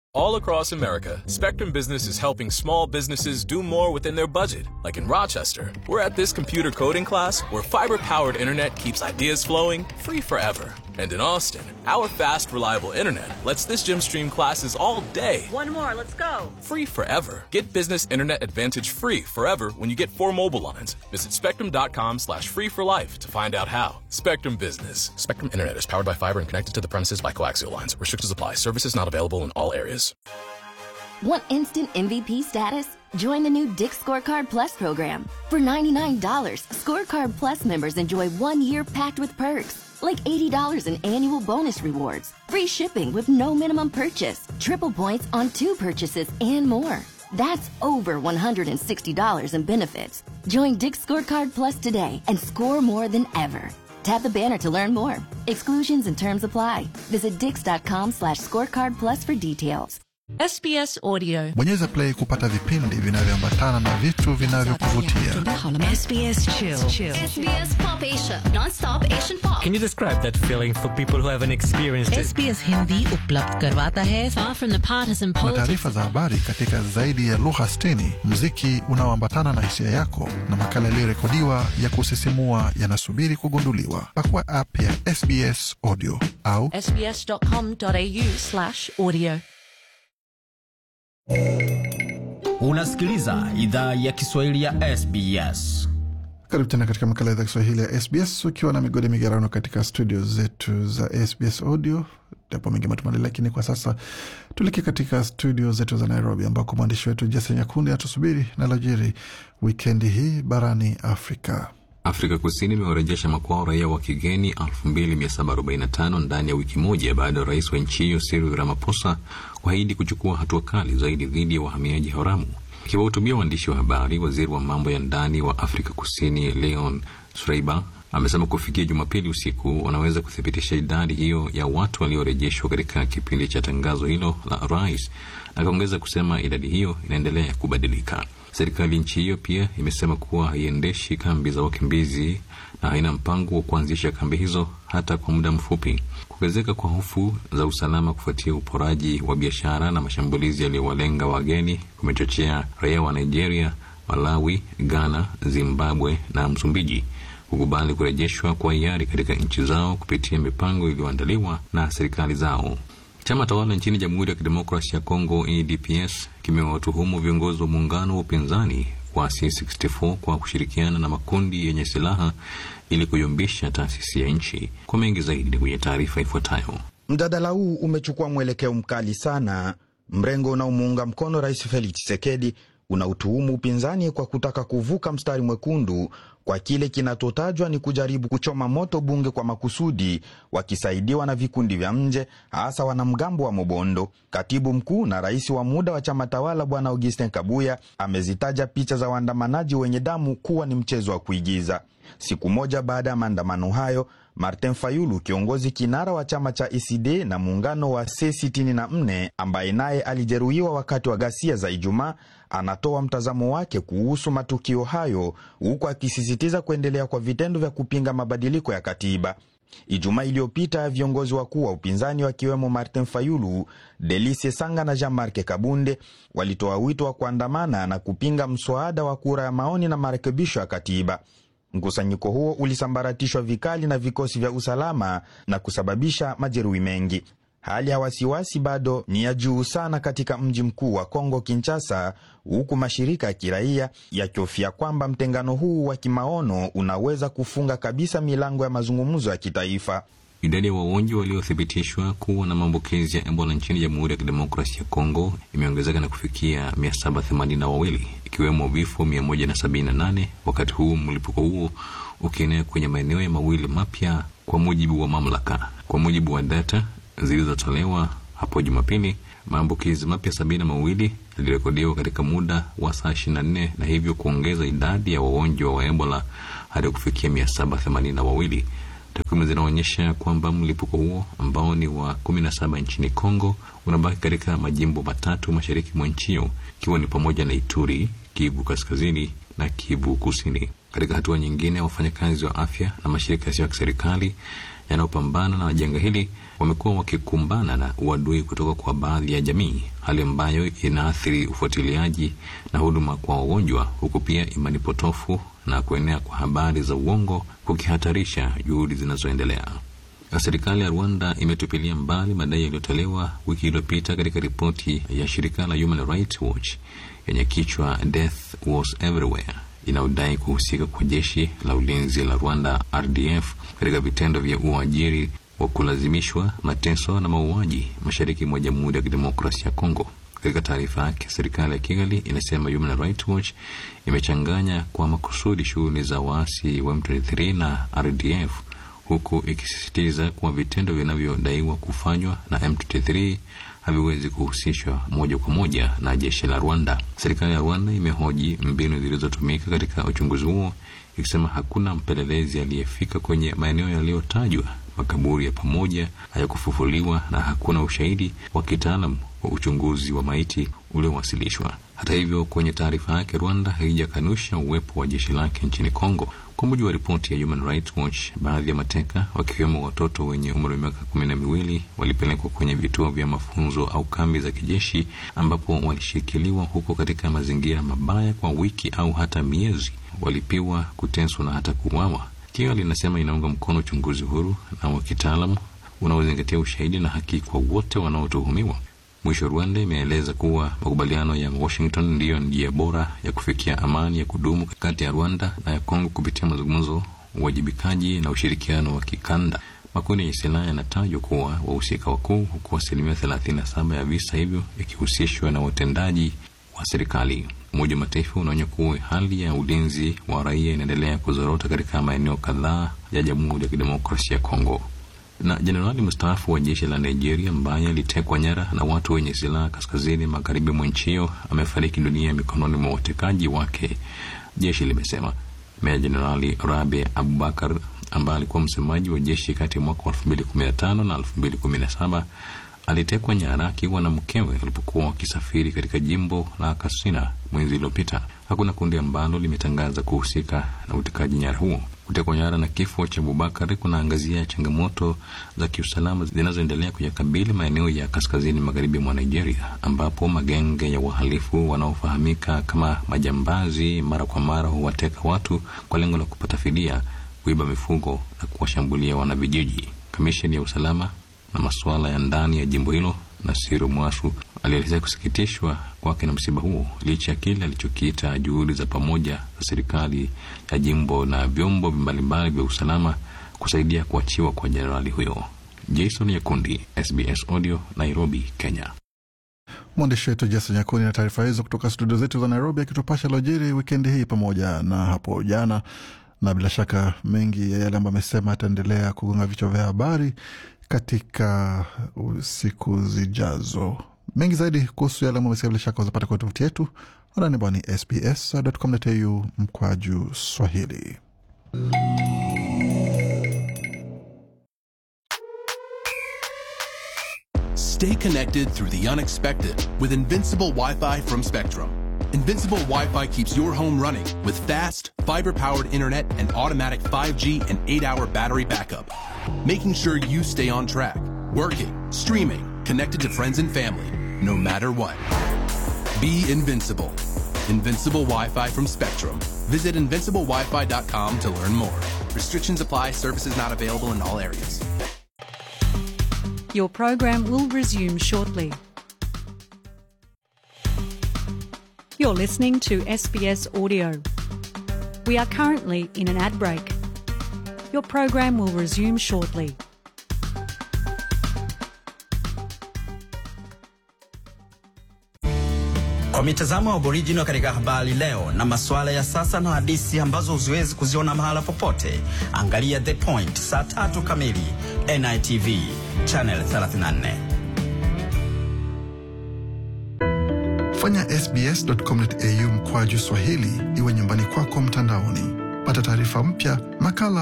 All across America, Spectrum Business is helping small businesses do more within their budget. Like in Rochester, we're at this computer coding class where fiber powered internet keeps ideas flowing free forever. And in Austin, our fast, reliable internet lets this gym stream classes all day One more, let's go. free forever. Get business internet advantage free forever when you get four mobile lines. Visit spectrum.com slash free for life to find out how. Spectrum Business. Spectrum Internet is powered by fiber and connected to the premises by coaxial lines. Restrictions apply. Services not available in all areas. Want instant MVP status? Join the new Dick Scorecard Plus program. For $99, Scorecard Plus members enjoy one year packed with perks, like $80 in annual bonus rewards, free shipping with no minimum purchase, triple points on two purchases, and more. That's over $160 in benefits. Join Dick Scorecard Plus today and score more than ever. Tap the banner to learn more. Exclusions and terms apply. Visit dix.com slash scorecard plus for details. SBS Audio. Bonyeza play kupata vipindi vinavyoambatana na vitu vinavyokuvutia. SBS Chill. SBS Pop Asia, non-stop Asian pop. Can you describe that feeling for people who haven't experienced it? SBS Hindi उपलब्ध करवाता है Far from the partisan na politics. taarifa za habari katika zaidi ya lugha 60, muziki unaoambatana na hisia yako na makala yaliyorekodiwa ya kusisimua yanasubiri kugunduliwa. Pakua app ya SBS Audio au SBS.com.au slash audio. Unasikiliza idhaa ya Kiswahili ya SBS. karibu tena katika makala ya idhaa Kiswahili ya SBS ukiwa na migode migerano katika studio zetu za SBS Audio. Yapo mengi matumali, lakini kwa sasa tuelekee katika studio zetu za Nairobi ambako mwandishi wetu Jason Nyakundi atusubiri na lojiri wikendi hii barani Afrika. Afrika Kusini imewarejesha makwao raia wa kigeni 2745 ndani ya wiki moja baada ya rais wa nchi hiyo Cyril Ramaphosa kuahidi kuchukua hatua kali zaidi dhidi ya wahamiaji haramu. Akiwahutubia waandishi wa habari, waziri wa mambo ya ndani wa Afrika Kusini Leon Schreiber amesema kufikia Jumapili usiku wanaweza kuthibitisha idadi hiyo ya watu waliorejeshwa katika kipindi cha tangazo hilo la rais, na akaongeza kusema idadi hiyo inaendelea kubadilika. Serikali nchi hiyo pia imesema kuwa haiendeshi kambi za wakimbizi na haina mpango wa kuanzisha kambi hizo hata kwa muda mfupi. Kuongezeka kwa hofu za usalama kufuatia uporaji wa biashara na mashambulizi yaliyowalenga wageni kumechochea raia wa Nigeria, Malawi, Ghana, Zimbabwe na Msumbiji kukubali kurejeshwa kwa hiari katika nchi zao kupitia mipango iliyoandaliwa na serikali zao. Chama tawala nchini Jamhuri ya Kidemokrasia ya Kongo EDPS kimewatuhumu viongozi wa muungano wa upinzani wa C64 kwa kushirikiana na makundi yenye silaha ili kuyumbisha taasisi ya nchi. Kwa mengi zaidi ni kwenye taarifa ifuatayo. Mjadala huu umechukua mwelekeo mkali sana. Mrengo unaomuunga mkono Rais Felix Tshisekedi unautuhumu upinzani kwa kutaka kuvuka mstari mwekundu kwa kile kinachotajwa ni kujaribu kuchoma moto bunge kwa makusudi, wakisaidiwa na vikundi vya nje, hasa wanamgambo wa Mobondo. Katibu mkuu na rais wa muda wa chama tawala Bwana Augustin Kabuya amezitaja picha za waandamanaji wenye damu kuwa ni mchezo wa kuigiza. Siku moja baada ya maandamano hayo, Martin Fayulu, kiongozi kinara wa chama cha ECD na muungano wa C64 ambaye naye alijeruhiwa wakati wa ghasia za Ijumaa, anatoa mtazamo wake kuhusu matukio hayo, huku akisisitiza kuendelea kwa vitendo vya kupinga mabadiliko ya katiba. Ijumaa iliyopita viongozi wakuu wa upinzani wakiwemo Martin Fayulu, Delice Sanga na Jean-Marc Kabunde walitoa wito wa kuandamana na kupinga mswada wa kura ya maoni na marekebisho ya katiba. Mkusanyiko huo ulisambaratishwa vikali na vikosi vya usalama na kusababisha majeruhi mengi. Hali ya wasiwasi bado ni ya juu sana katika mji mkuu wa Kongo, Kinshasa, huku mashirika ya kiraia yakihofia kwamba mtengano huu wa kimaono unaweza kufunga kabisa milango ya mazungumzo ya kitaifa. Idadi ya wagonjwa waliothibitishwa kuwa na maambukizi ya Ebola nchini Jamhuri ya Kidemokrasia ya Kongo imeongezeka na kufikia 782 ikiwemo vifo 178 wakati huu mlipuko huo ukienea kwenye maeneo ya mawili mapya, kwa mujibu wa mamlaka. Kwa mujibu wa data zilizotolewa hapo Jumapili, maambukizi mapya sabini na mawili yalirekodiwa katika muda wa saa 24 na hivyo kuongeza idadi ya wagonjwa wa Ebola hadi kufikia 782. Takwimu zinaonyesha kwamba mlipuko huo ambao ni wa 17 nchini Kongo unabaki katika majimbo matatu mashariki mwa nchi hiyo ikiwa ni pamoja na Ituri, Kivu Kaskazini na Kivu Kusini. Katika hatua nyingine, wafanyakazi wa afya na mashirika yasiyo ya kiserikali yanayopambana na janga hili wamekuwa wakikumbana na uadui kutoka kwa baadhi ya jamii, hali ambayo inaathiri ufuatiliaji na huduma kwa wagonjwa, huku pia imani potofu na kuenea kwa habari za uongo kukihatarisha juhudi zinazoendelea. Serikali ya Rwanda imetupilia mbali madai yaliyotolewa wiki iliyopita katika ripoti ya shirika la Human Rights Watch yenye kichwa Death Was Everywhere inayodai kuhusika kwa jeshi la ulinzi la Rwanda RDF katika vitendo vya uajiri wa kulazimishwa, mateso na mauaji mashariki mwa Jamhuri ya Kidemokrasia ya Kongo. Katika taarifa yake, serikali ya Kigali inasema Human Rights Watch imechanganya kwa makusudi shughuli za waasi wa M23 na RDF huku ikisisitiza kuwa vitendo vinavyodaiwa kufanywa na M23 haviwezi kuhusishwa moja kwa moja na jeshi la Rwanda. Serikali ya Rwanda imehoji mbinu zilizotumika katika uchunguzi huo, ikisema hakuna mpelelezi aliyefika kwenye maeneo yaliyotajwa, makaburi ya pamoja hayakufufuliwa na hakuna ushahidi wa kitaalam wa uchunguzi wa maiti uliowasilishwa. Hata hivyo, kwenye taarifa yake, Rwanda haijakanusha uwepo wa jeshi lake nchini Kongo. Kwa mujibu wa ripoti ya Human Rights Watch, baadhi ya mateka wakiwemo watoto wenye umri wa miaka kumi na miwili walipelekwa kwenye vituo vya mafunzo au kambi za kijeshi ambapo walishikiliwa huko katika mazingira mabaya kwa wiki au hata miezi, walipiwa, kuteswa na hata kuuawa. Kigali linasema inaunga mkono uchunguzi huru na wa kitaalamu unaozingatia ushahidi na haki kwa wote wanaotuhumiwa. Mwisho, Rwanda imeeleza kuwa makubaliano ya Washington ndiyo njia bora ya kufikia amani ya kudumu kati ya Rwanda na ya Kongo kupitia mazungumzo, uwajibikaji na ushirikiano wa kikanda. Makundi yenye silaha yanatajwa kuwa wahusika wakuu, huku asilimia thelathini na saba ya visa hivyo ikihusishwa na watendaji wa serikali. Umoja wa Mataifa unaonya kuwa hali ya ulinzi wa raia inaendelea kuzorota katika maeneo kadhaa ya Jamhuri ya Kidemokrasia ya Kongo na jenerali mstaafu wa jeshi la Nigeria ambaye alitekwa nyara na watu wenye silaha kaskazini magharibi mwa nchi hiyo amefariki dunia mikononi mwa watekaji wake, jeshi limesema. Meya Jenerali Rabe Abubakar ambaye alikuwa msemaji wa jeshi kati ya mwaka wa 2015 na 2017 alitekwa nyara akiwa na mkewe walipokuwa wakisafiri katika jimbo la Katsina mwezi uliopita. Hakuna kundi ambalo limetangaza kuhusika na utekaji nyara huo. Kutekwa nyara na kifo cha Abubakar kunaangazia changamoto za kiusalama zinazoendelea kuyakabili maeneo ya kaskazini magharibi mwa Nigeria, ambapo magenge ya wahalifu wanaofahamika kama majambazi mara kwa mara huwateka watu kwa lengo la kupata fidia, kuiba mifugo na kuwashambulia wanavijiji. Kamisheni ya usalama na masuala ya ndani ya jimbo hilo Nasiru Mwasu alielezea kusikitishwa kwake na msiba huo licha ya kile alichokiita juhudi za pamoja za serikali ya jimbo na vyombo mbalimbali vya usalama kusaidia kuachiwa kwa jenerali huyo. Jason Yakundi, SBS Audio, Nairobi, Kenya. Mwandishi wetu Jason Nyakuni na taarifa hizo kutoka studio zetu za Nairobi, akitupasha lojiri wikendi hii pamoja na hapo jana, na bila shaka mengi ya yale ambayo amesema ataendelea kugonga vichwa vya habari katika siku zijazo. Mengi zaidi kuhusu yale ambayo bila shaka uzapata kwenye tovuti yetu anani bwani sbs.com.au mkwaju Swahili. Stay connected through the unexpected with Invincible Wi-Fi from Spectrum. Invincible Wi-Fi keeps your home running with fast, fiber-powered internet and automatic 5G and 8-hour battery backup, making sure you stay on track, working, streaming, connected to friends and family, no matter what. Be invincible. Invincible Wi-Fi from Spectrum. Visit invinciblewifi.com to learn more. Restrictions apply. Services not available in all areas. Your program will resume shortly. You're listening to SBS Audio. We are currently in an ad break. Your program will resume shortly. Kwa mitazamo ya Aboriginal katika habari leo na masuala ya sasa na hadisi ambazo huziwezi kuziona mahala popote, angalia The Point saa tatu kamili NITV channel 34. Fanya sbs.com.au mkwaju Swahili iwe nyumbani kwako mtandaoni. Pata taarifa mpya, makala